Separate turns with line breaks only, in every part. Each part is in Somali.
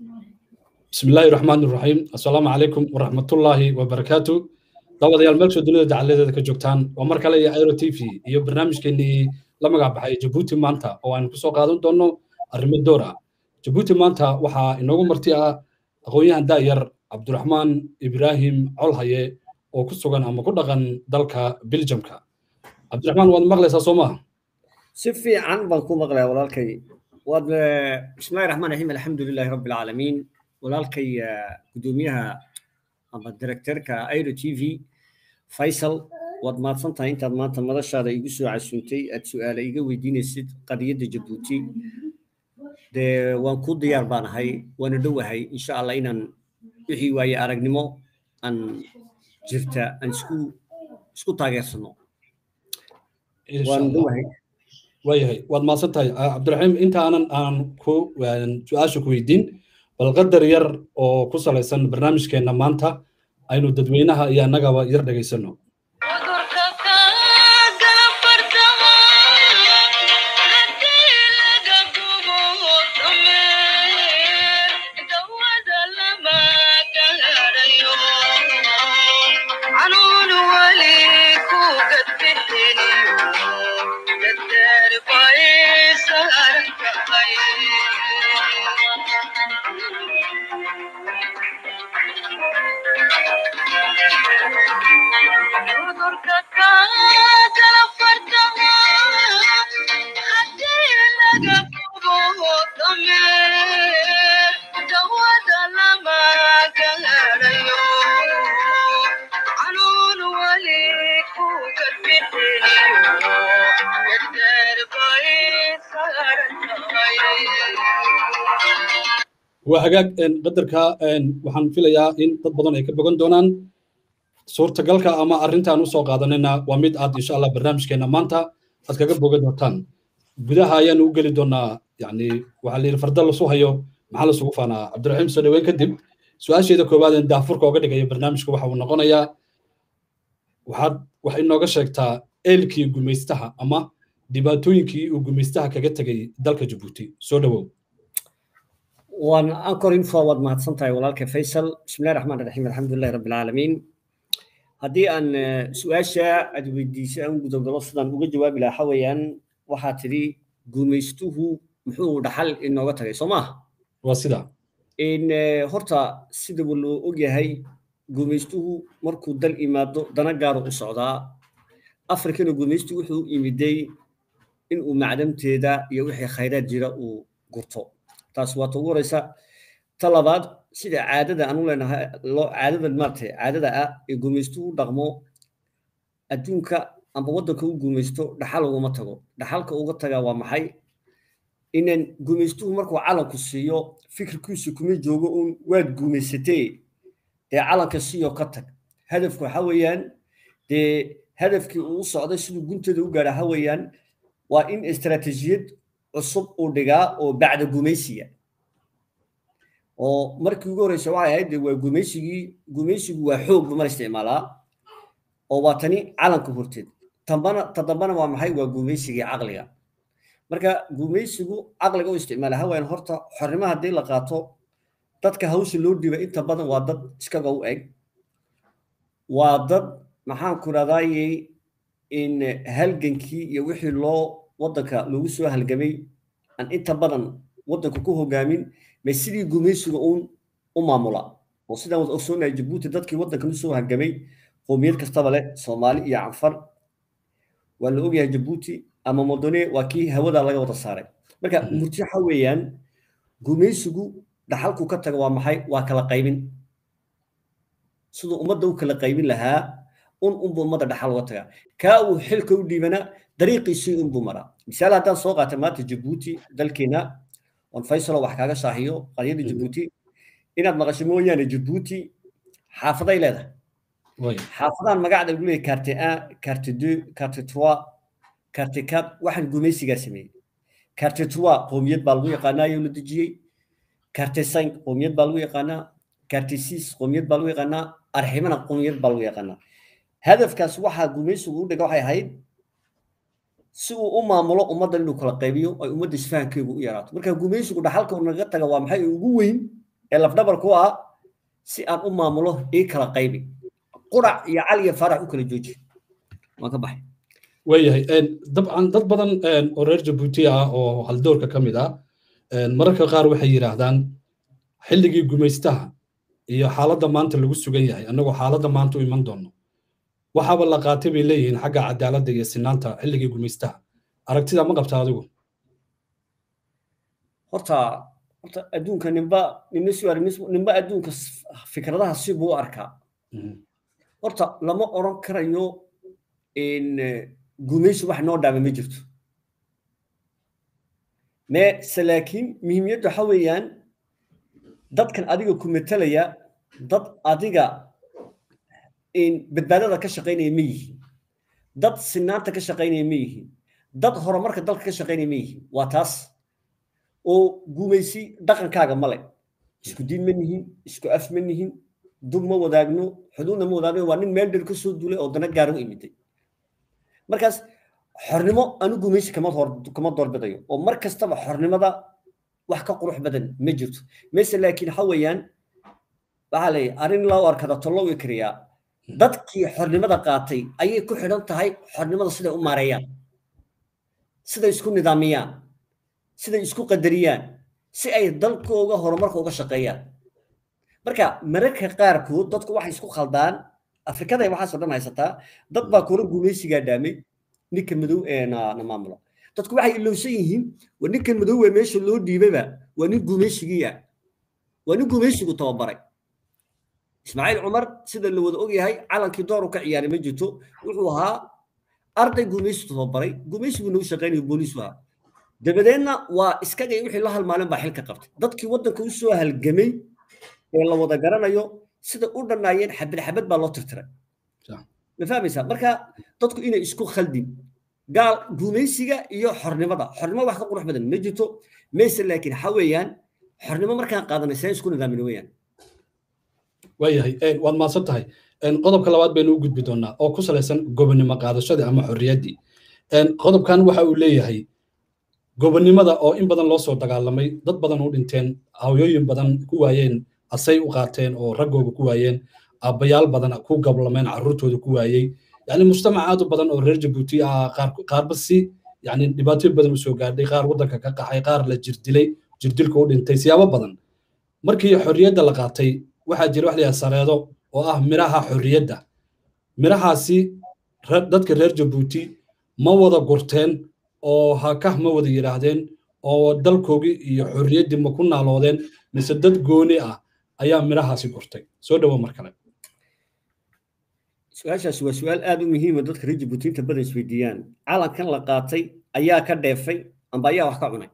بسم الله الرحمن الرحيم السلام عليكم ورحمة الله وبركاته dabadayaal meel soo dunida dacaladeeda ka joogtaan waa mar kale iyo airo t v iyo barnaamijkeenii la magac baxay jabuuti maanta oo aynu kusoo qaadan doonno arrimo door ah jabuuti maanta waxaa inoogu marti ah aqoon-yahan daayar cabdiraxmaan ibraahim colhaye oo ku sugan ama ku dhaqan dalka biljamka cabdiraxmaan waad maqlaysaa soo maaha
si fiican baan ku maqlaya walaalkay waad bismillahi raxmaan raxiim alxamdu lilahi rabbi alcaalamiin walaalkay gudoomiyaha ama directorka airo t v faysal waad mahadsan tahay intaad maanta madashaada igu soo casuuntay aad su-aale iga weydiinaysid qadiyadda jabuuti dee waan ku diyaar baan ahay waana dhowahay insha allah inaan wixii waaye aragnimo aan jirta aan isku isku taageersano waan dhowahay
waayahay waad mahadsan tahay cabdiraxiim inta aanan aan ku su-aasha ku weydiin bal qadar yar oo ku salaysan barnaamijkeenna maanta aynu dadweynaha iyo annagaba yar dhegaysano waa hagaag qadarka waxaan filayaa in dad badan ay ka bogan doonaan suurtagalka ama arrintaan usoo qaadanayna waa mid aad insha allah barnaamijkeenna maanta aad kaga bogan doontaan gudaha ayaanu u geli doonaa yani waxaa la yidhi farda lasu hayo maxaa lasugu faanaa cabdiraxiim soo dhaweyn kadib su-aasheeda koowaad een daafurka oga dhigaya barnaamijka waxa uu noqonayaa waxaad wax inooga sheegtaa eelkii gumaystaha ama dhibaatooyinkii uu gumaystaha kaga tegay dalka jabuuti soo dhawow
waan ankor info waad mahadsan tahay walaalka faysal bismillahi raxmaan raxiim alxamdulilahi rabbi alcaalamiin haddii aan su-aasha aad weydiisay aan gudogalo sidaan uga jawaabi lahaa waxa weeyaan waxaa tidhi gumaystuhu muxuu dhaxal inooga tagay soo maaha
waa sida
in horta sidaba loo ogyahay gumaystuhu markuu dal imaado dana gaaru u socdaa afrikana gumaystu wuxuu imiday inuu macdamteeda iyo wixii khayraad jira uu gurto taas waa ta ugu horeysa ta labaad sida caadada aanu leenahay loo caadada maaragtay caadada ah ee gumaystuhu u dhaqmo adduunka amba waddanka u gumaysto dhaxal ugama tago dhaxalka uga tagaa waa maxay inan gumaystuhu markuu calanku siiyo fikirkiisu kuma joogo uun waad gumaysatee dee calanka siiyo ka tag hadafku waxa weeyaan dee hadafkii uu socday siduu guntada u gaadha waxa weeyaan waa in istaraatiijiyad cusub uu dhigaa oo bacda gumaysiga oo markii ugu horeysa waxay ahayd waa gumaysigii gumaysigu waa xoog buu mar isticmaalaa oo waa tani calanka horteed tambana ta dambana waa maxay waa gumaysigii caqliga marka gumaysigu caqliga u isticmaala haween horta xornimo haddii la qaato dadka hawsha loo dhiba inta badan waa dad iskaga u eg waa dad maxaan ku radayey in halgankii iyo wixii loo waddanka loogu soo halgamay aan inta badan waddanka ku hogaamin ma sidii gumaysiga uun u maamula oo sidaan wada ogsoonahay jabuuti dadkii waddankan usoo halgamay qoomiyad kastaba leh soomaali iyo canfar waa la ogyahay jabuuti ama modone waa kii hawada laga wada saaray marka murti waxa weeyaan gumaysigu dhaxalku ka taga waa maxay waa kala qaybin siduu ummadda u kala qaybin lahaa un unbuu ummadda dhaxal uga tagaa kaa uu xilka u dhiibana dariiqiisii unbuu maraa misaal haddaan soo qaata maanta jabuuti dalkeena on faysalo wax kaaga shaahiyo qadiyadda jabuuti inaad maqasho mooyaane jabuuti xaafaday leedahay xaafadaan magacda lagu leeyahay carte un carte deux carte trois carte quatre waxaan gumaysigaa sameeyey carte trois qoomiyad baa lagu yaqaanaa ayuu la dejiyey carte cinq qoomiyad baa lagu yaqaanaa carte six qoomiyad baa lagu yaqaanaa arximana qoomiyad baa lagu yaqaanaa hadafkaas waxaa gumaysigu u dhiga waxay ahayd si uu u maamulo ummadda inuu kala qaybiyo ay ummadda isfahankeegu u yaraato marka gumaysigu dhaxalka naga taga waa maxay ugu weyn ee lafdhabar ku ah si aan u maamulo ii kala qaybi qurac iyo cali iyo farax u kala jooji waan ka baxay
waayahay dabcan dad badan oo reer jabuuti ah oo haldoorka ka mid ah mararka qaar waxay yidhaahdaan xilligii gumaystaha iyo xaaladda maanta lagu sugan yahay annagoo xaaladda maanta u iman doonno waxaaba la qaatay bay leeyihiin xagga cadaaladda iyo sinaanta xilligii gumaystaha aragtida ma qabta adigu
horta horta adduunka ninba ninna si ninba adduunka fikradaha si buu u arkaa horta lama oran karayo in gumaysi wax noo dhaama ma jirto mese laakiin muhiimiyaddu waxa weeyaan dadkan adiga ku metelaya dad adiga badbaadada ka shaqaynaya ma yihiin dad sinaanta ka shaqaynaya ma yihiin dad horumarka dalka ka shaqaynaya ma yihiin waa taas oo gumaysi dhaqankaaga male isku diin ma nihin isku af ma nihin dub ma wadaagno xuduudna ma wadaagno waa nin meel dheer ka soo duulay oo dana gaara u imiday markaas xornimo anu gumaysi kama kama doorbidayo oo mar kastaba xornimada wax ka qurux badan ma jirto mise laakiin waxa weeyaan waxaa leeyahay arrin loo arkada tollow ikriyaa dadkii xornimada qaatay ayay ku xidhan tahay xornimada siday u maareeyaan siday isku nidaamiyaan siday isku qadariyaan si ay dalkooga horumarka uga shaqeeyaan marka mararka qaarkood dadku waxay isku khaldaan afrikada waxaasoo dhan haysataa dad baa kula gumaysigaa dhaamay ninka madow ee na maamulo dadku waxay ilowsan yihiin waa ninkan madow ee meesha loo dhiibayba waa nin gumaysigii ah waa nin gumaysigu tababaray ismaaciil cumar sida la wada ogyahay calankii dooru ka ciyaaray ma jirto wuxuu ahaa arday gumaysi tababaray gumaysigu nagu shaqaynayo booliisu ahaa dabadeedna waa iskagay wixii la halmaalin baa xilka qabtay dadkii waddanka u soo halgamay ee la wada garanayo sida u dhannaayeen xabad xabad baa loo tirtiray ma fahmaysaa marka dadku inay isku khaldin gaal gumaysiga iyo xornimada xornimo wax ka qurux badan ma jirto mayse laakiin waxa weeyaan xornimo markaan qaadanay seen isku nidaamina weeyaan
waayahay waad mahadsan tahay qodobka labaad baynu u gudbi doonaa oo ku salaysan gobonnimo qaadashadii ama xorriyaddii qodobkan waxa uu leeyahay gobonnimada oo in badan loo soo dagaalamay dad badan u dhinteen hawooyin badan ku waayeen asay u qaateen oo raggooga ku waayeen aabbayaal badan ku gablameen carruurtooda ku waayey yani mujtamac aad u badan oo reer jabuuti ah qaarba si yani dhibaatooyin badan u soo gaadhay qaar waddanka ka qaxay qaar la jirdilay jirdilka u dhintay siyaabo badan markii xorriyadda la qaatay waxaa jira wax layaha sareedo oo ah miraha xorriyadda mirahaasi dadka reer jabuuti ma wada gurteen oo hakah ma wada yidhaahdeen oo dalkoogii iyo xorriyaddii ma ku naaloodeen mise dad gooni ah ayaa mirahaasi gurtay soo dhowo mar kale
su-aashaasi waa su-aal aad u muhiima dadka reer jabuuti inta badan isweydiiyaan calankan la qaatay ayaa ka dheefay amba ayaa wax ka cunay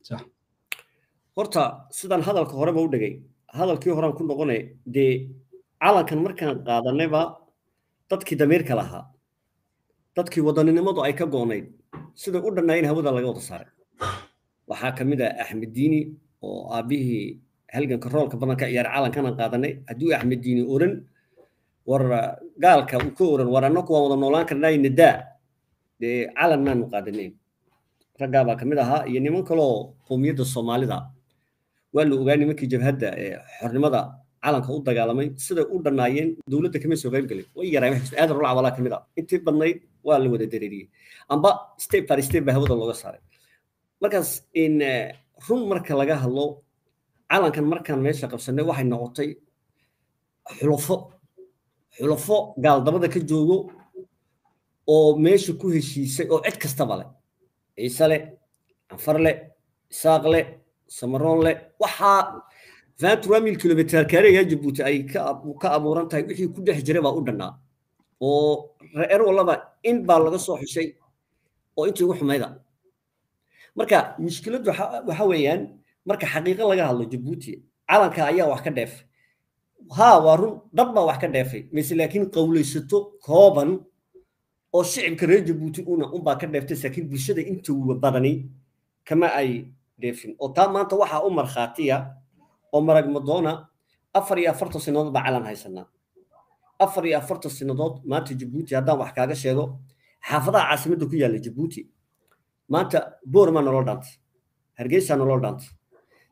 horta sidaan hadalka horeba u dhigay hadalkii horaan ku noqonay dee calankan markaan qaadanayba dadkii damiirka lahaa dadkii wadaninimadu ay ka goonayd siday u dhannaayeen hawada laga wada saaray waxaa ka mid ah axmed diini oo aabbihii halganka roolka badan ka ciyaaray calankanaan qaadanay hadduu axmed diini oran war gaalka uu ka oran war annaku waan wada noolaan karnaa nadaa dee calan maanu qaadanayn raggaa baa ka mid ahaa iyo niman kaloo qowmiyadda soomaalida waa la ogaa nimankii jabhadda ee xornimada calanka u dagaalamay siday u dhannaayeen dowladda kama soo qayb galin way yaraan aadan rulac walaa ka mid ah intii badnayd waa la wada dareeriyey amba step by step baa hawada looga saaray markaas in run marka laga hadlo calankan markaan meesha qabsanay waxay noqotay xulafo xulafo gaaldabada ka joogo oo meesha ku heshiisay oo cid kastaba leh ciise leh anfar leh isaaq leh samaroon leh waxaa vingt mil kilomitr kareega jabuuti ay ka abuuran tahay wixii ku dhex jiray baa u dhannaa oo reer walaba in baa laga soo xushay oo intii ugu xumayda marka mushkiladdu waxa weeyaan marka xaqiiqo laga hadlo jabuuti calanka ayaa wax ka dheefay haa waa run dad baa wax ka dheefay mise laakiin qowlaysato kooban oo shicibka reer jabuuti una unbaa ka dheeftay laakiin bulshada inta badani kama ay dheefin oo taa maanta waxaa u markhaatiya oo marag madoona afar iyo afartan sanadood baa calan haysanaa afar iyo afartan sanadood maanta jabuuti haddaan wax kaaga sheego xaafadaha caasimadda ku yaalla jabuuti maanta boormaa nolol dhaantay hargeysaa nolol dhaantay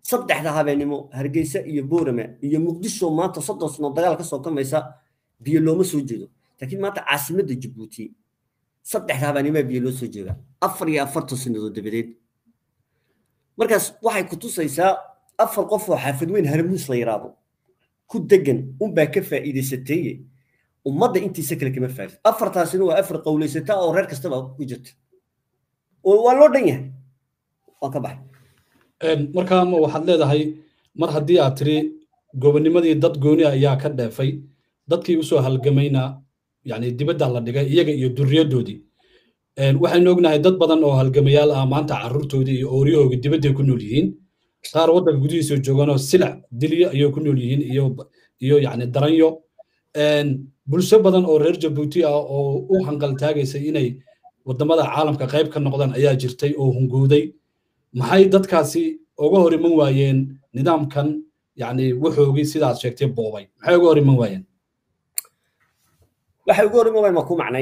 saddexda habeenimo hargeysa iyo boorame iyo muqdisho maanta soddon sano dagaal ka soo kamaysa biyo looma soo jeedo laakiin maanta caasimadda jabuuti saddexda habeenimo biyo loo soo jeeda afar iyo afartan sanadood dabadeed markaas waxay ku tusaysaa afar qof oo xaafid weyn harmuus la yidhaahdo ku degan unbaa ka faa'iidaysateeye ummadda intiisa kale kama faa'id afartaasina waa afar qowlaysata oo reer kastaba ku jirta oo waa loo dhan yahay waan ka baxay
markaa ma waxaad leedahay mar haddii aad tiri gobonimadii dad gooni ayaa ka dheefay dadkii usoo halgamayna yani dibadda la dhigay iyaga iyo duriyaddoodii waxaynu ognahay dad badan oo halgamayaal ah maanta carruurtoodii iyo ooriyahooga dibadday ku nool yihiin qaar waddanka gudihiisa jooganoo silac dilyo ayay ku nool yihiin iyo iyo yani daranyo bulsho badan oo reer jabuuti ah oo u hanqaltaagaysay inay waddamada caalamka qayb ka noqdaan ayaa jirtay oo hungooday maxay dadkaasi uga hor iman waayeen nidaamkan yani wuxoogii sidaad sheegtay boobay maxay uga hor iman waayeen
waxay uga hor iman waayeen ma ku macnay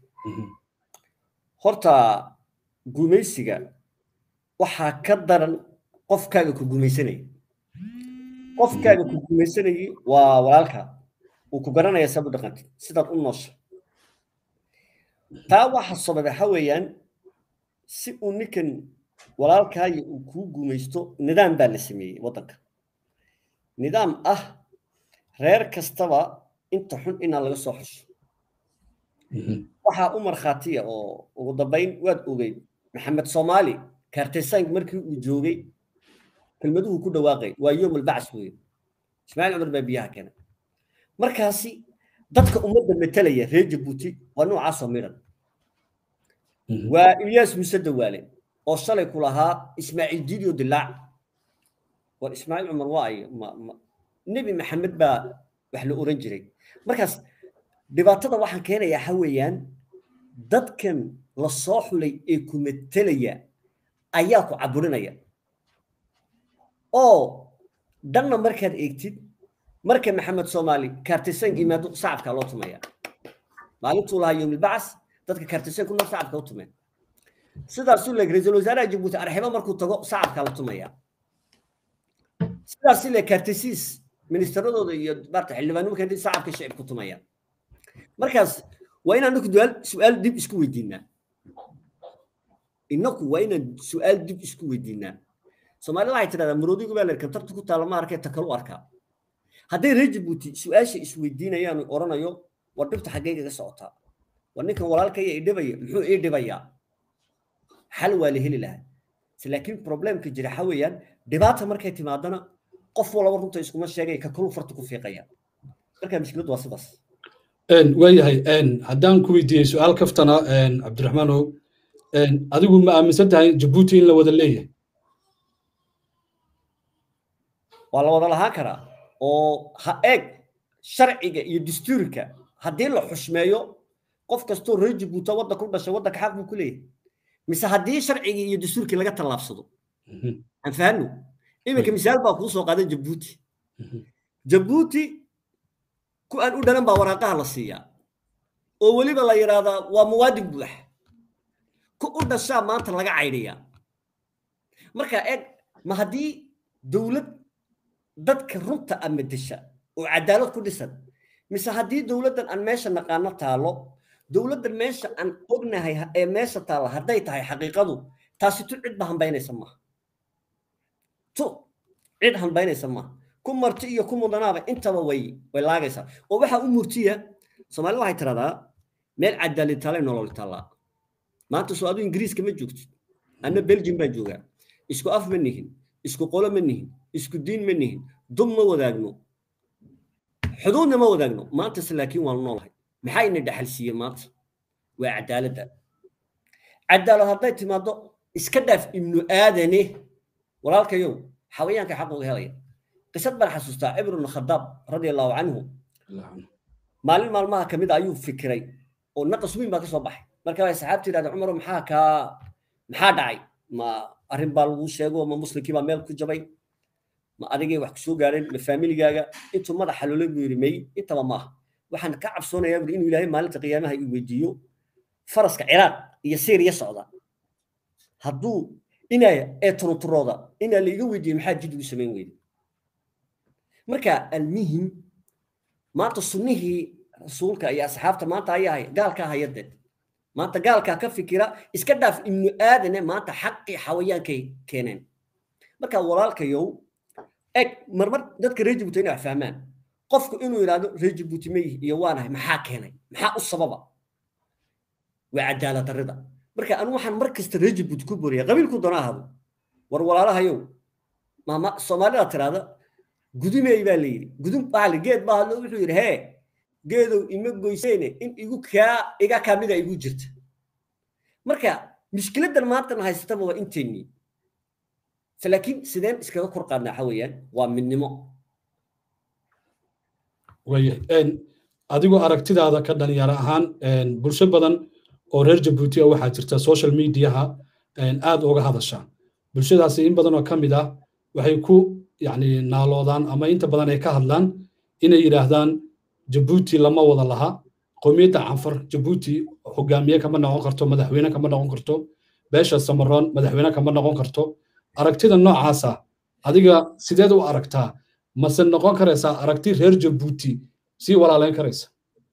horta gumaysiga waxaa ka daran qofkaaga ku gumaysanaya qofkaaga ku gumaysanayay waa walaalka uu ku garanaya sabu dhaqanta sidaad u noosha taa waxa sababa waxa weeyaan si uu ninkan walaalkaayo uu kuu gumaysto nidaam baa la sameeyey waddanka nidaam ah reer kastaba inta xun inaa laga soo xusho waxaa u markhaatiya oo ugu dambayn waad ogeyd maxamed soomaali kaartesank markii uu joogay kelmaduhu ku dhawaaqay waa yoom albacas weeye ismaaciil cumar baa biyaha keenay markaasi dadka ummadda metelaya reer jabuuti waa noocaasoo midhan waa ilyaas muse dawaale oo shalay ku lahaa ismaaciil diidio dilaac war ismaaciil cumar waa ay nebi maxamed baa wax la oran jiray markaas dhibaatada waxaan keenayaa waxa weeyaan dadkan la soo xulay ee ku metelaya ayaa ku caburinaya oo dhanna markaad eegtid marka maxamed soomaali kaartisan yimaado sacabkaa loo tumaya maalintuu lahaa yoomilbacas dadka kaartisan kuna sacabka u tumeen sidaasuu leeg ra-iisul wasaaraha jabuuti arxibo markuu tago sacabkaa la tumaya sidaasi le kaartisiis ministeradooda iyo maarta xildhibaanimo keentay sacabka shicibku tumaya markaas waa inaan ninku su-aal dib isku weydiinaa inaku waa inaan su-aal dib isku weydiinaa soomaalida waxay tidhahdaa maroodigu baa leer kantarta ku taala ma arkay takalu arkaa hadday reer jabuuti su-aasha isweydiinayaan oranayo war dhibta xaggeyga ga socotaa war ninkan walaalkaya i dhibaya muxuu ii dhibayaa xal waa la heli lahaa laakiin problemka jira waxa weeyaan dhibaata markay timaadana qof walaba runta iskuma sheegay ka kalu farta ku fiiqaya marka mushkiladu waa sidaas
waayahay haddaan ku weydiiyey su-aal kaftana cabdiraxmaanow adigu ma aaminsan tahay jabuuti in la wada leeyahay
waa la wada lahaan karaa oo ha eeg sharciga iyo dastuurka haddii la xushmeeyo qof kastoo reer jabuuta wadda ku dhashay waddanka xaq buu ku leeyahay mise haddii sharcigii iyo dastuurkii laga tallaabsado aan fahanno iminka misaal baa kuu soo qaaday jabuuti jabuuti ku aan u dhalan baa waraaqaha la siiyaa oo weliba la yidhaahdaa waa muwaadin buux ku u dhashaa maanta laga caydhiyaa marka eeg ma haddii dowlad dadka runta ama desha oo cadaalad ku dhisan mise haddii dowladdan aan meesha naqaano taalo dowladdan meesha aan ognahay ee meesha taalla hadday tahay xaqiiqadu taasi tu cid ba hambaynaysa maaha tu cid hambaynaysa maaha ku marti iyo ku mudanaaba intaba way way laagaysaa oo waxaa u murtiya soomaalida waxay tiradaa meel cadaalad taalay nolol taallaa maanta soo aduu ingiriiska ma joogtid anna belgium baan joogaa isku af ma nihin isku qolo ma nihin isku diin ma nihin dub ma wadaagno xuduudna ma wadaagno maantase laakiin waanu noolahay maxaa ina dhaxal siiye maanta waa cadaaladda cadaalad hadday timaado iska dhaaf ibnu aadane walaalkayow xawayaanka xaq uga helaya qisad baan xasuustaa cibr ibnu khadaab radia allahu canhu maalin maalmaha kamid a ayuu fikiray oo naqas weyn baa ka soo baxay marka waxay saxaabta yidhahda cumaro maxaa kaa maxaa dhacay ma arrin baa lagu sheego ma muslimkii baa meel ku jabay ma adigay wax kusoo gaareen ma faamiligaaga intuu madaxa loola buu yidhi may intaba maaha waxaan ka cabsoonayaa buri inuu ilaahay maalinta qiyaamaha ii weydiiyo faraska ciraaq iyo syriya socda hadduu inaa ee turuturooda inaa la iga weydiiye maxaa jid ugu samayn weyde marka almuhim maanta sunnihii rasuulka iyo asxaabta maanta ayaa gaalkaa hayade maanta gaalkaa ka fikira iska dhaaf ibnu aadane maanta xaqii xawayaankay keeneen marka walaalkayow eg marmar dadka reer jibuuti inay wax fahmaan qofku inuu yidhaahdo reer jibuuti ma yihi iyo waanahay maxaa keenay maxaa u sababa waa cadaalad darrida marka anu waxaan mar kasta reer jibuuti ku boriya qabiilku doona ahado war walaalahayow maama soomaalida tiraahda gudumey baa la yidhi gudum baa la geed baa hadlo wuxuu yidhi hee geedow ima goyseyne in igu kaa iga kamida igu jirta marka mushkiladan maantana haysataba waa inteennii laakiin sideen iskaga kor qaadnaa waxa weeyaan waa midnimo
waayahay adigoo aragtidaada ka dhalinyaro ahaan bulsho badan oo reer jabuuti ah waxaa jirta social mediaha aad uga hadasha bulshadaasi in badan oo ka mid ah waxay ku yani naaloodaan ama inta badan ay ka hadlaan inay yidhaahdaan jabuuti lama wada laha qowmiyadda canfar jabuuti hogaamiye kama noqon karto madaxweyne kama noqon karto beesha samaroon madaxweyne kama noqon karto aragtida noocaasa adiga sideed u aragtaa mase noqon karaysaa aragti reer jabuuti sii walaalayn karaysa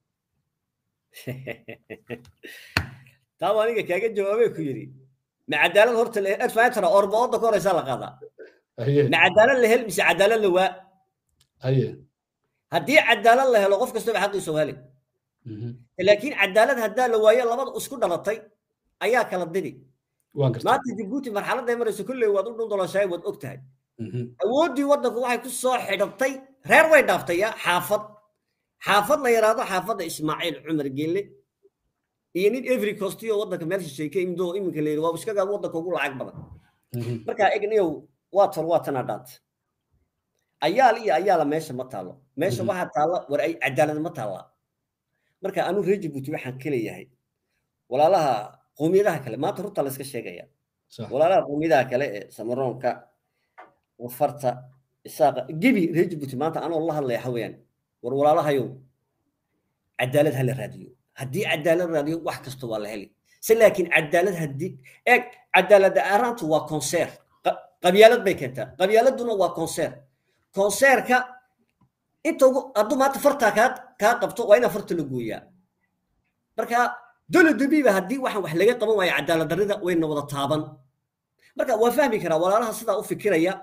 taa aniga kaaga jawaabay ku yidhi ma cadaalad horta adfaantara orbooda ka horeysaa la qaadaa ma cadaalad la hel mise cadaalad la waa
haye
haddii cadaalad la helo qof kastaba xaqiisa u heli laakiin cadaalad haddaa la waayo labada isku dhalatay ayaa kala didi maanta jabuuti marxaladday marayso kolley waad u dhundoloshaay waad og tahay awooddii waddanku waxay ku soo xidhatay reer way dhaaftay ya xaafad xaafad la yaraado xaafadda ismaaciil cumar gelle iyo nin every costiyo waddanka meel shisheeye ka imidoo iminka la yidhi waa iskagaa waddanka ugu lacag badan marka egniyow waa tor waa tana dhaat ayaal iyo ayaala meesha ma taalo meesha waxaa taalla war ay cadaalad ma taalla marka anu reer jabuuti waxaan ka leeyahay walaalaha qowmiyadaha kale maanta runta la iska sheegaya walaalaha qowmiyadaha kale ee samaroonka wafarta isaaqa gebi reer jabuuti maanta anoo la hadlaya hawayaan war walaalahayow cadaalad ha la raadiyo haddii cadaalad raadiyo wax kasta waa la heli se laakiin cadaalad haddii eeg cadaalada aaraantu waa konseer qabyaalad bay keentaa qabyaaladuna waa konseer konseerka inta ugu hadduu maanta fartaa kaa kaa qabto waa inaa farta la gooyaa marka dole dubiba haddii waxaan wax laga qaban waayo cadaalad darrida wayna wada taaban marka waa fahmi karaa walaalaha sidaa u fikiraya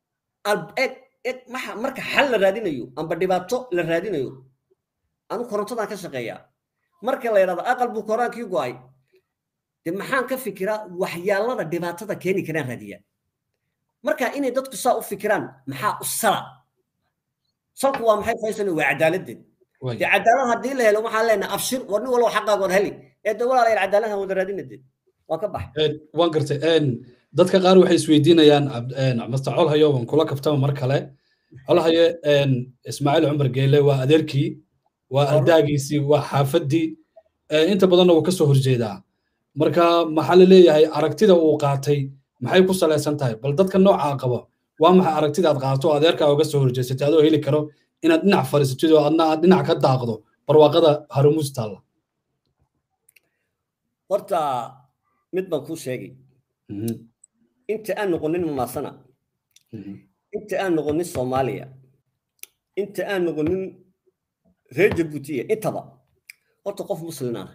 marka xal la raadinayo amba dhibaato la raadinayo anu korontadan ka shaqeeyaa marka la yidhahdo aqal buu koraankii go'ay de maxaan ka fikiraa waxyaalada dhibaatada keeni karaan raadiya marka inay dadku saa u fikiraan maxaa u sala salku waa maxay faysal waa cadaaladdeed de cadaalad haddii la helo waxaan leenahay abshir war nin walba xaqaagood heli ee de walaalayaal cadaaladhan wada raadinadeed waa ka bax
waan gartay dadka qaar waxay isweydiinayaan master colhayo waan kula kaftama mar kale colhaye ismaaciil cumar geele waa adeerkii waa ardaagiisii waa xaafaddii inta badanna wuu ka soo horjeedaa marka maxaa la leeyahay aragtida uu qaatay maxay ku salaysan tahay bal dadka noocaa qaba waa maxay aragtida aad qaato adeerkaa uga soo horjeesatay adoo heli karo inaad dhinac fadhiisatid oo adna aad dhinac ka daaqdo barwaaqada harumuus taalla
horta mid baan kuu sheegay inta aan noqonin mamaasana inta aan noqonin soomaaliya inta aan noqonin reer jabuutiya intaba horta qof muslin ah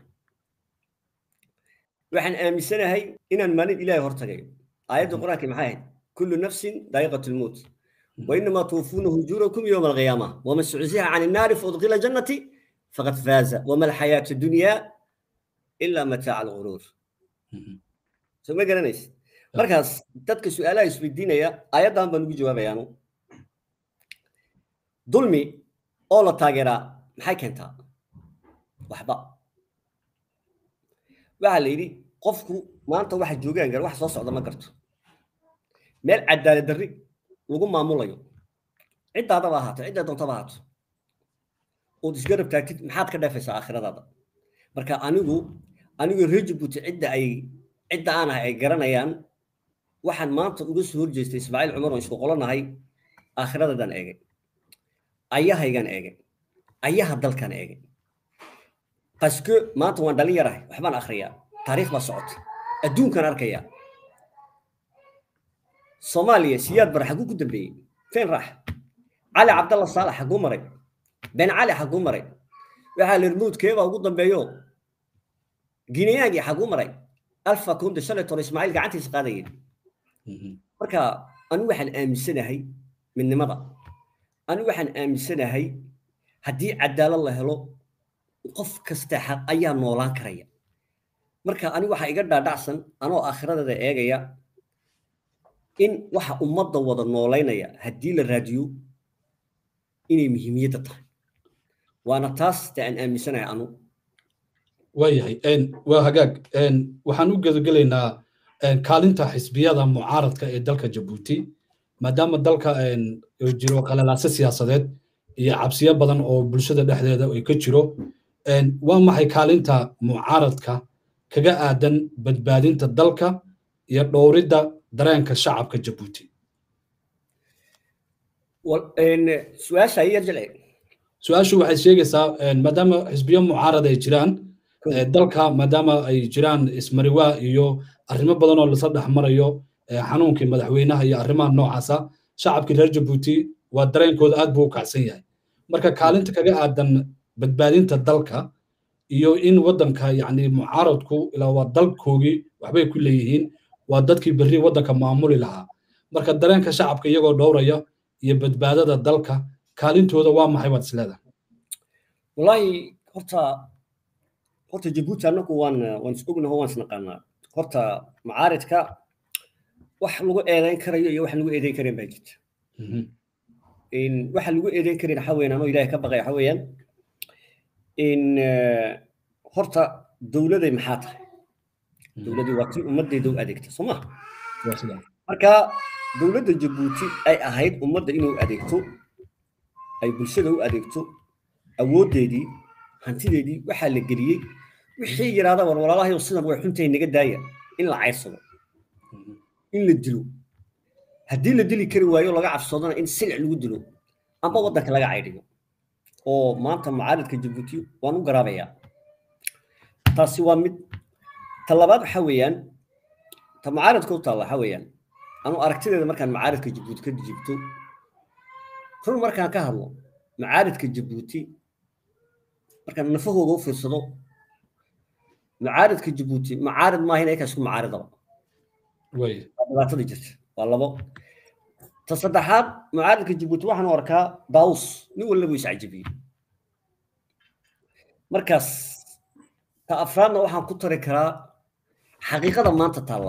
waxaan aaminsanahay inaan maalin ilaahay hortagayo aayadda qur-aanka maxay ahayd kullu nafsin daa'iqatu lmowt وإنما توفون أجوركم يوم القيامة ومن زحزح عن النار فأدخل الجنة فقد فاز وما الحياة الدنيا إلا متاع الغرور سو ما قرنيس markaas dadka su-aalaha isweydiinaya ayaddan baan ugu jawaabayaanu dulmi oo la taageeraa maxay keentaa waxba waxaa la yidhi qofku maanta waxa joogaan gar wax soo socda ma garto meel cadaalad darri lagu maamulayo ciddaadaba ahaato cidda doontaba ahaato ood isgarab taagtid maxaad ka dheefaysaa aakhiradaada marka anigu anigu reer jabuuti cidda ay cidda aan ahay ay garanayaan waxaan maanta uga soo horjeestay ismaaciil cumar oo isku qolanahay aakhiradadan eegay ayahaygan eegay ayaha dalkan eegay baske maanta waan dhalin yarahay waxbaan akhriyaa taariikh baa socota adduunkan arkayaa soomaaliya siyaad bar xaguu ku dambeeyey feen raax cali cabdalla saalax xaguu maray ben cali xaguu maray waxaa la rmuudkeebaa ugu dambeeyo gineyaangii xaguu maray alfa kunde shalay toro ismaaciil gacantiisa qaadayeen marka anigu waxaan aaminsanahay midnimada anigu waxaan aaminsanahay haddii cadaalad la helo qof kasta xaq ayaa noolaan karaya marka anigu waxaa iga dhaadhacsan anoo aakhiradeeda eegaya in waxa ummadda wada noolaynaya haddii la raadiyo inay muhiimiyadda tahay waana taas ta aan aaminsanahay anu
waayahay waa hagaag waxaan u gedagelaynaa kaalinta xisbiyada mucaaradka ee dalka jabuuti maadaama dalka jiro qalalaase siyaasadeed iyo cabsiyo badan oo bulshada dhexdeeda ay ka jiro waa maxay kaalinta mucaaradka kaga aadan badbaadinta dalka iyo dhowridda dareenka shacabka jabuuti
su-aasha yar jilci
su-aashu waxay sheegaysaa maadaama xisbiyo mucaarad ay jiraan dalka maadaama ay jiraan ismariwaa iyo arrimo badan oo lasa dhex marayo xanuunkii madaxweynaha iyo arrimaha noocaasa shacabkii reer jabuuti waa dareenkooda aad buu u kacsan yahay marka kaalinta kaga aadan badbaadinta dalka iyo in waddanka yacni mucaaradku ilaa waa dalkoogii waxbay ku leeyihiin waa dadkii berri waddanka maamuli lahaa marka dareenka shacabka iyagoo dhowraya iyo badbaadada dalka kaalintooda waa maxay baad isleedahay
wallaahi horta horta jabuuti annagu waan waan is ognaho waan isnaqaanaa horta macaaridka wax lagu eedayn karayo iyo wax lagu eedayn karin baa jirta waxa lagu eedayn karin waxa weeyaan ama ilaahay ka baqay waxa weeyaan in horta dowladay maxaa tahay dowladii waa tii ummaddeeda u adeegta soo maha marka dowladda jabuuti ay ahayd ummadda inuu adeegto ay bulshada u adeegto awooddeedii hantideedii waxaa la geliyey wixii yidhaahda war walaalahayo sidan way xuntay naga daaya in la cayrsado in la dilo haddii la dili kari waayo laga cabsadona in silic lagu dilo amba waddanka laga caydhiyo oo maanta mucaaridka jabuuti waan u garaabayaa taasi waa mid ta labaad waxa weeyaan ta mucaaridka u taalla waxa weeyaan anu aragtideeda markaan mucaaridka jabuuti ka jibto run markaan ka hadlo mucaaridka jabuuti markaan nafahooda u fiirsado mucaaridka jabuuti mucaarid maaha in aykaa isku mucaaridaba waa dhibaatada jirta waa labo ta saddexaad mucaaridka jabuuti waxaan u arkaa daawus nin walba buu iscajabiyey markaas ta afraadna waxaan ku tari karaa xaqiiqada maanta taalla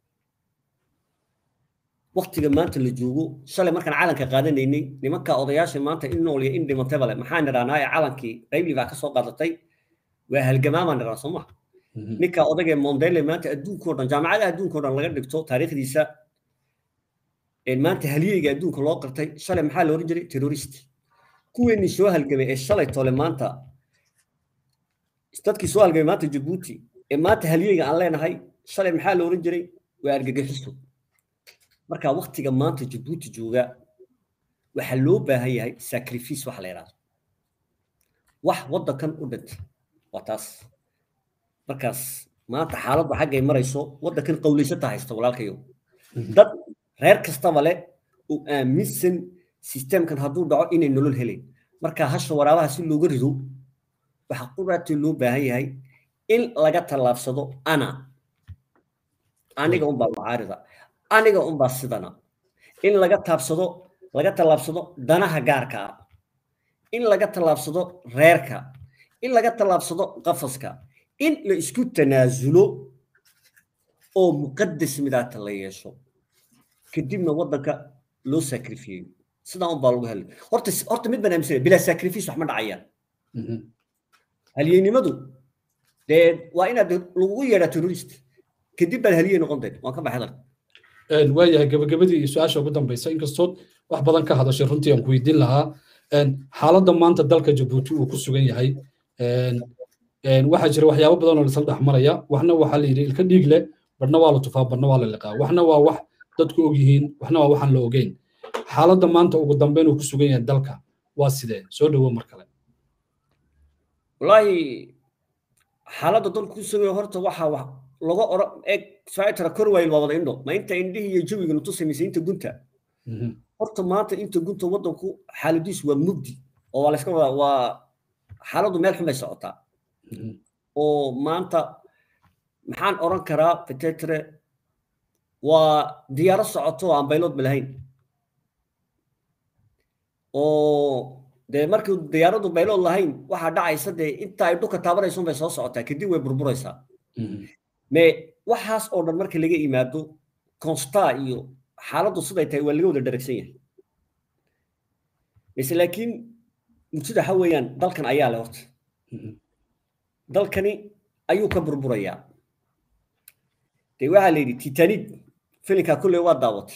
waktiga maanta la joogo shalay markaan calanka qaadanaynay nimanka odayaasha maanta in nool iyo in dhimatayba le maxaan nidhahnaa ee calankii qaybli baa ka soo qaadatay waa halgamaamaan nidhahnaa soo maha ninka odagee mondele maanta adduunkao dhan jaamacadaha adduunkao dhan laga dhigto taariikhdiisa maanta halyeyga adduunka loo qirtay shalay maxaa la oran jiray terrorist kuweenii soo halgamay ee shalay tole maanta dadkii soo halgamay maanta jabuuti ee maanta halyeyga aan leenahay shalay maxaa la oran jiray waa argagixiso marka waktiga maanta jabuuti jooga waxaa loo baahan yahay sacrifice waxa la yidhahdo wax waddankan u dhintay waa taas markaas maanta xaaladdu xaggay marayso waddankan qawlaysata haysta walaalkayo dad reer kastaba leh oo aaminsan sistemkan hadduu dhaco inay nolol helayn marka hasha waraabaha si looga rido waxaa quraatee loo baahan yahay in laga tallaabsado ana aniga unbaa mucaarida aniga unbaa sidana in laga taabsado laga tallaabsado danaha gaarka ah in laga tallaabsado reerka in laga tallaabsado qafaska in la isku tanaasulo oo muqadas midaata la yeesho kadibna waddanka loo sacrifiyeyo sidaa unbaa lagu helay horta horta mid baan aaminsanaya bilaa sacrifice wax ma dhacayaan halyeynimadu dee waa inaad lagugu yeedhaa terrorist kadib baad halyey noqon deed waan ka baxay dalka
waayahay gabagabadii iyo su-aasha ugu dambaysa inkastood wax badan ka hadashay runtii aan ku weydiin lahaa xaaladda maanta dalka jabuuti uu ku sugan yahay waxaa jira waxyaabo badan oo lasla dhex maraya waxna waxaa la yidhi ilka dhiig leh barna waa la tufaa barna waa la liqaa waxna waa wax dadku og yihiin waxna waa waxaan la ogeyn xaaladda maanta ugu dambeyn uu ku sugan yahay dalka waa sidee soo dhowo mar kale
wallaahi xaaladda dalku ku sugan yahay horta waxaa laga ora eg saitara korwayl waa wada indho ma inta indhihii iyo jawiga nutu samaysay inta gunta horta maanta inta gunta waddanku xaaladiisu waa mugdi oo waa layska wadaa waa xaaladdu meel xun bay socotaa oo maanta maxaan oran karaa petetre waa diyaaro socoto oo aan bayloodba lahayn oo dee markii diyaaradu baylood lahayn waxaa dhacaysa dee inta ay dhulka taabanayso bay soo socotaa kadib way burburaysaa me waxaas oo dhan marka laga yimaado consta iyo xaaladdu siday tahay waa laga wada dharagsan yahay mise laakiin murtida waxa weeyaan dalkan ayaa leh horta dalkani ayuu ka burburayaa dee waxaa la yidhi titanic filinkaa kulley waa daawatay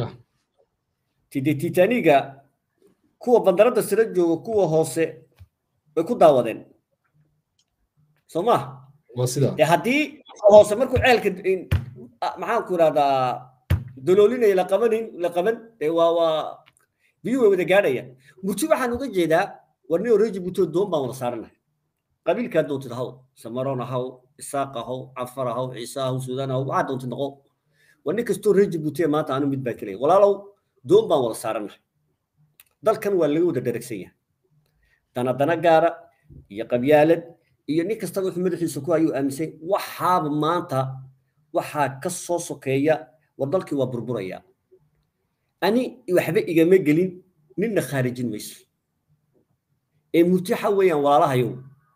de titaniga kuwa bandaradda sare jooga kuwa hoose way ku daawadeen soo ma de haddii hoose markuu ceelka maxaan ku idhahdaa doloolinayo la qabanin la qaban de waa waa biyuhu way wada gaadhaya murti waxaan uga jeedaa war nin oreji buto doon baan wada saaranahay qabiilkaa doontid haw samaroon ahaw isaaq ahaw cafar ahaw ciise ahaw suudaan ahaw waxaa doontid noqo war nin kastoo reji butee maanta anu mid baan kelaya walaalow doon baan wada saaranahay dalkan waa laga wada dharagsan yahay dana dana gaara iyo qabyaalad iyo nin kastaba wuxuu madaxiisa ku ayuu aaminsan waxaaba maanta waxaa ka soo sokeeya war dalkii waa burburaya ani waxba igama gelin ninna khaarijin mayso ee murti waxa weeyaan walaalahayow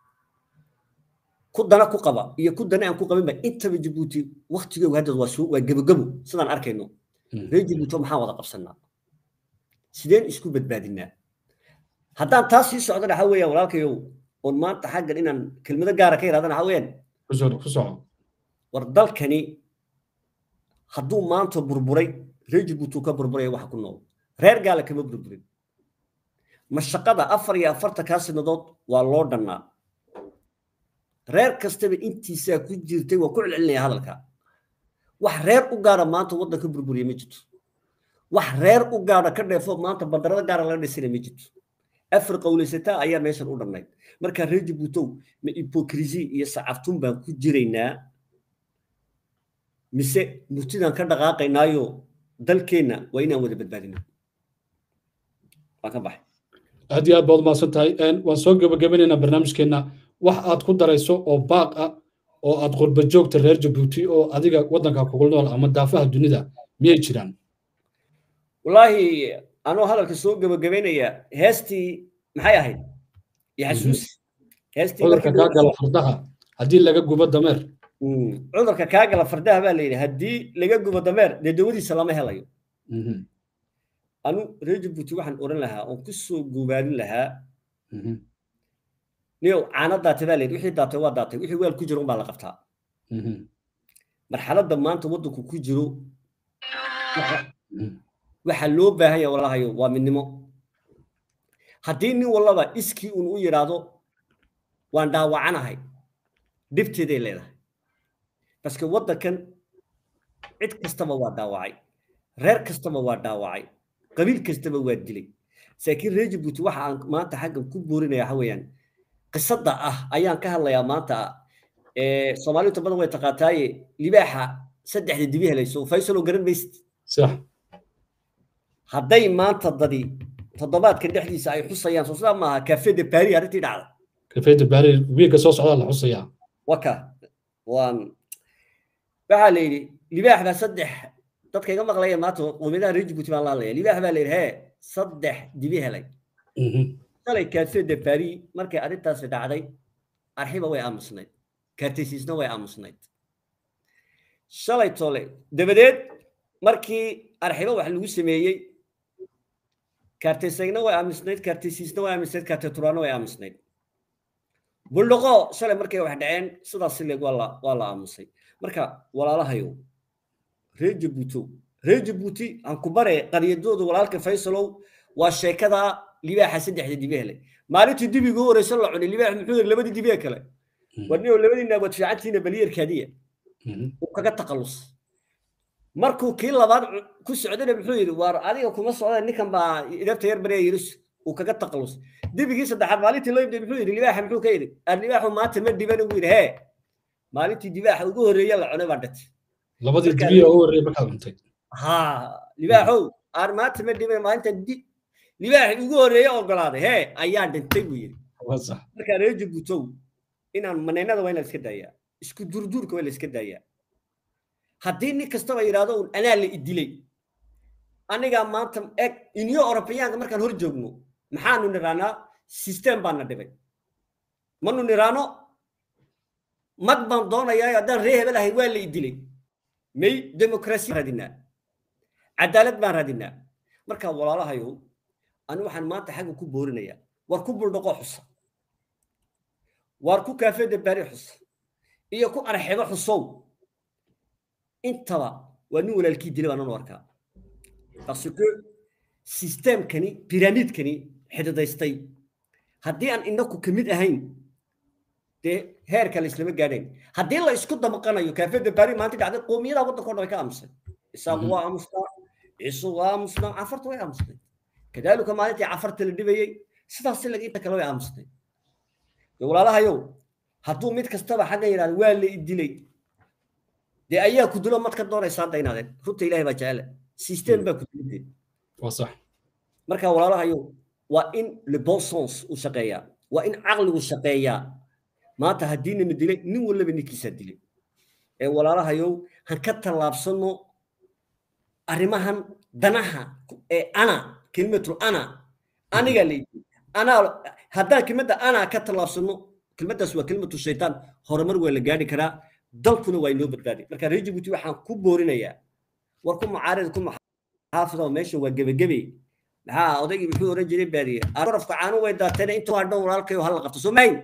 ku dana ku qaba iyo ku dana aan ku qabinba intaba jabuuti waktigooga hadda waa waa gebogebo sidaan arkayno reer jabuuti maxaan wada qabsanaa sideen isku badbaadinaa haddaan taas sii socdana waxa weeyaan walaalkayow oon maanta xaggan inaan kelmado gaara ka yidhahdana waxa weeyaan war dalkani hadduu maanta burburay reer jabuuti ka burburaya waxa ku nool reer gaala kama burburin mashaqada afar iyo afartankaa sanadood waa loo dhannaa reer kastaba intiisaa ku jirtay waa ku celcelinaya hadalka wax reer u gaara maanta waddanka burburiya ma jirto wax reer u gaara ka dheefo maanta bandarada gaara laga dhisana ma jirto afar qowlaysataa ayaa meeshan u dhannayd markaa reer jabuutow ma hipokrisi iyo sacabtun baan ku jiraynaa mise murtidaan ka dhaqaaqaynaayo dalkeenna waa inaan wada badbaadino waan ka baxay
aad iyo aad baad umahadsan tahay waan soo gebagabanaynaa barnaamijkeenna wax aad ku darayso oo baaq ah oo aad qurba joogta reer jabuuti oo adiga waddanka kugu nool ama daafaha dunida miyay jiraan
wallaahi anoo hadalka soo gebagabaynaya heestii maxay ahayd yaxasuus
cudurka kaa gala fardaha haddii laga gubo dameer
cudurka kaa gala fardaha baa la yidhi haddii laga gubo dameer dee dawadiisa lama helayo anu reer jabuuti waxaan odhan lahaa oon ku soo gubaadin lahaa niyow caano daatay baa la yidhi wixii daatay waa daatay wixii weel ku jiro unbaa la qabtaa marxaladda maanta waddanku ku jiro waxaa loo baahan yaha walaalahayo waa midnimo haddii nin wallaba iskii uun u yidhaahdo waan dhaawacanahay dhibteeday leedahay baske waddankan cid kastaba waa dhaawacay reer kastaba waa dhaawacay qabiil kastaba waa dilay laakiin reer jabuuti waxa aan maanta xaggan ku boorinaya waxa weeyaan qisada ah ayaan ka hadlayaa maanta soomaaliinta badan way taqaataaye libaaxa saddexda dibi helayso faysalo garan maysid
sax
hadday maanta dadi toddobaadka dhexdiisa ay xusayaan soo sidaa maaha cafe de paris arrintii dhacda
cafe de paris wiilka soo socdaa la xusayaa
waka waan waxaa la yidhi libaax baa saddex dadka iga maqlaya maanta qowmiyadaha reer jabuuti baan la hadlaya libaax baa la yidhi hee saddex dibi helay shalay cafe de paris markay arrintaasi dhacday arxiba way aamusnayd kaartaysiisna way aamusnayd shalay tole dabadeed markii arxiba wax lagu sameeyey kaartaysagna way aamusnayd kaartaysiisna way aamusnayd kaartaturaana way aamusnayd buldhaqo shalay markay wax dhaceen sidaas sileeg waa la waa la aamusay marka walaalahayow reer jabuutow reer jabuuti aan ku bare qaryadooda walaalka faysalow waa sheekada libaaxa saddexda dibi helay maalintii dibiga u horeysan la cunay libaax muxuu yiri labadii dibi kale warniyo labadiina wad fiicantiina baliyarkaadiya uu kaga taqallus markuu kii labaad ku socdana muxuu yidhi waar adiga kuma socda ninkan baa idabta yar barya yidhi uu kaga taqallus dibigii saddexaad maalintii loo yimid muxuu yidhi libaaxa muxuu ka yidhi libaaxu maanta ma dhiban ugu yidhi hee maalintii dibaaxa ugu horreeya la cunay baa dhintay
labadii dibiya ugu horreeya markaad cuntay
ha libaaxow aar maanta ma dhiman maalinta di libaaxi ugu horreeya ogolaaday hee ayaa dhintay buu yidhi markaa reer jabuutow inaan maneynada waa in la iska daayaa isku durduurka waa la iska daayaa haddii nin kastaba yidhaahdo un anaa la idilay anigaa maanta eg inyo orobiyaanka markaan hor joogno maxaanu niraanaa system baana dhibay manu niraano mag baan doonayaa haddaan ree hebel ahay waa la idilay may demokrasi raadinaa cadaalad baan raadinaa marka walaalahayow ani waxaan maanta xagga ku boorinayaa war ku buldhaqo xusa war ku kaafeeda baari xusa iyo ku arxebo xusow intaba waa nin walaalkii dilay baan u arkaa parce que systemkani pyramidkani xididaystay haddii aan inaku ka mid ahayn dee heerka la islama gaadhayn haddii la isku damaqanayo kaafeeda baari maanta dhacday qoomiyada waddanka o dhan way ka aamusay isaaqu waa aamustaa ciisu waa aamusnaa cafarta way aamustay kadaalika maalintii cafarta la dhibayey sidaas lag inta kale way aamustay walaalahayow hadduu mid kastaba xaggan yidhahda waa la idilay dee ayaa ku dilo mad ka doonaysaa daynaadeen runta ilaahay baa jecele system baa ku dilidee
waa sax
marka walaalahayow waa in le bon sens uu shaqeeyaa waa in caqligu shaqeeyaa maanta haddiina na dilay nin walaba ninkiisaa dilay ee walaalahayow han ka tallaabsano arrimahan danaha ee ana kelimatul ana anigaa la yidhi anaa haddaan kelmadda ana ka tallaabsano kelmaddaas waa kelimatu shaytaan horumar waa la gaadhi karaa dalkuna waa inoo badbaadi marka reer jabuuti waxaan ku boorinayaa war ku mucaarida ku maxaafida meesha waa gebagebe maxaa odaygii muxuu oran jiray baadiye arafka caanu way daateen inta waa dhow walaalkayo hala qabto soo mahayn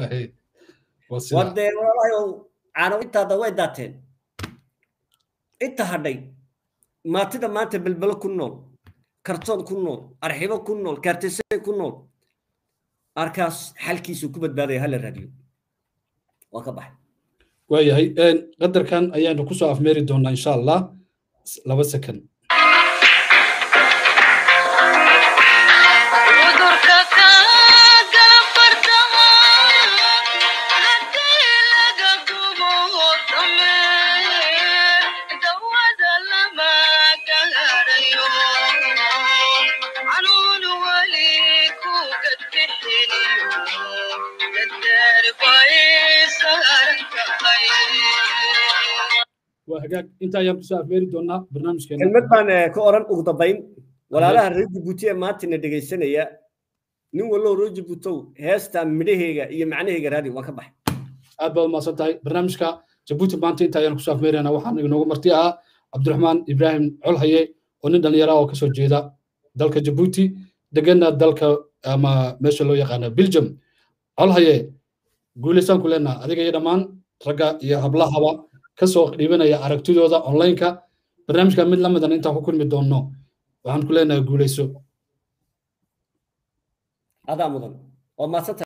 wadee walaalahayo caano intaada way daateen inta hadhay maatida maanta belbelo ku nool kartoon ku nool arxibo ku nool kaartisay ku nool arkaas xalkiisu ku badbaadaya hala raadiyo waa ka baxay
waayahay qadarkan ayaanu kusoo afmeeri doonaa insha allah laba second waa hagaag inta ayaan kusoo afmeeri doonaa barnaamijkeena
kelmad baan ka oran ugu dambayn walaalaha reer jabuuti ee maantana dhegaysanaya nin wallow reer jabuutow heesta midhaheyga iyo macnaheyga raadi waa ka baxay
aad baad umaasan tahay barnaamijka jabuuti maanta inta ayaan kusoo afmeeraynaa waxaan inoogu marti ahaa cabdiraxmaan ibraahim colhaye oo nin dhallinyara oo kasoo jeeda dalka jabuuti degana dalka ama meesha loo yaqaana belgium colhaye guulaysaan ku leenaha adiga iyo dhammaan ragga iyo hablahaba kasoo dhiibanaya aragtidooda onlineka barnaamijka mid lamidan intaan ku kulmi doonno waxaan ku leenahay guulayso
adaa mudan waa maadsan